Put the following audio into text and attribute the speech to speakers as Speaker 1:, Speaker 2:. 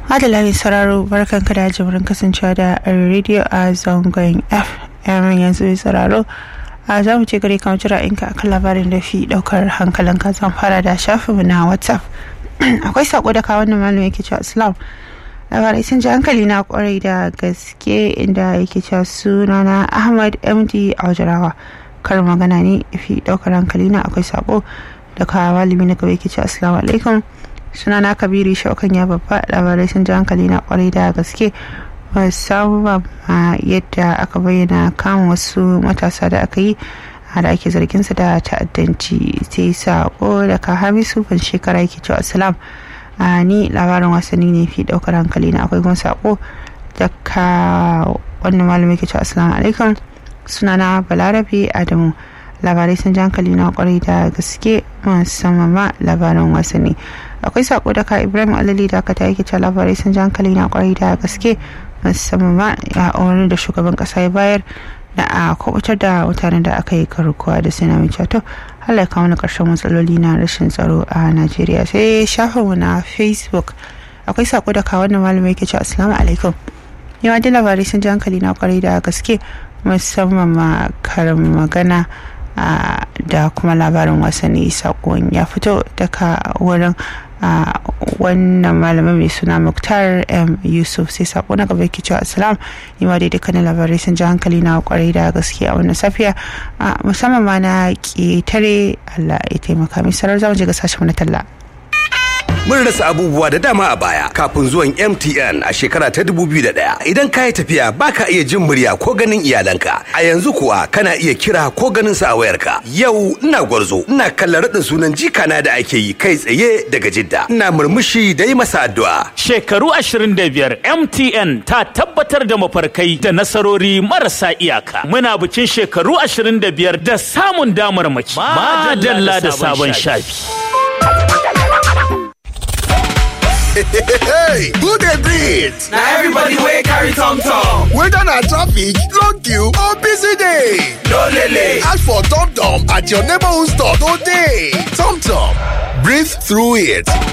Speaker 1: Adala mai sauraro barkan ka da jimurin kasancewa da rediyo a zangon FM yanzu mai sauraro a za mu ce gare kan jira inka akan labarin da fi daukar hankalinka zan fara da shafinmu na WhatsApp. Akwai sako da kawo wannan malamin yake cewa Islam. labarai sun ji hankali na kwarai da gaske inda yake cewa sunana Ahmad MD Aujarawa. Kar magana ne fi daukar hankali na akwai sako da kawo malami na gaba yake cewa Assalamu alaikum. sunana kabiru shaukan ya babba labarai sun ji hankali na kwarai da gaske musamman ma yadda aka bayyana kama wasu matasa da aka yi da ake zargin su da ta'addanci sai sako da ka hamisu ban shekara yake cewa asalam a ni labarin wasanni ne fi daukar hankali na akwai kuma sako da ka wannan malamin yake cewa assalamu alaikum sunana balarabe adamu labarai sun ji hankali na kwarai da gaske musamman ma labaran wasanni akwai sako daga ibrahim alali da aka yake cewa labarai sun ji hankali na kwarai da gaske musamman ma ya umarni da shugaban kasa ya bayar da a kubutar da mutanen da aka yi karkuwa da suna mai cato Allah ya kawo na karshen matsaloli na rashin tsaro a Najeriya sai shafinmu na Facebook akwai sako daga wannan malamai yake cewa assalamu alaikum yawa da labarai sun ji hankali na kwarai da gaske musamman ma karin magana da kuma labarin wasanni sakon ya fito daga wurin wannan malamin mai suna muktar m yusuf sai sako na gaba yake cewa assalam ni ma dai dukkanin labarai sun ji hankali na kwarai da gaske a wannan safiya musamman ma na ƙetare allah ya taimaka mai sarar zamu je ga sashen na talla
Speaker 2: Mun rasa abubuwa da dama a baya kafin zuwan MTN a shekara ta 2001. Idan ka yi tafiya baka iya jin murya ko ganin iyalanka. A yanzu kuwa kana iya kira ko ganin sa a wayarka. Yau ina gwarzo, ina kallon raɗin sunan jikana da ake yi kai tsaye daga Jidda. Ina murmushi da yi masa addu'a.
Speaker 3: Shekaru 25 MTN ta tabbatar da mafarkai da nasarori marasa iyaka. Muna bikin shekaru 25 da samun damarmaki. Madalla da sabon shafi.
Speaker 4: hey, who dey breathe?
Speaker 5: na everybody wey carry tom tom.
Speaker 4: Whether na traffic, long queue or busy day.
Speaker 5: no lele.
Speaker 4: Ask for Tom Tom at your neighborhood store today. Tom Tom, breathe through it.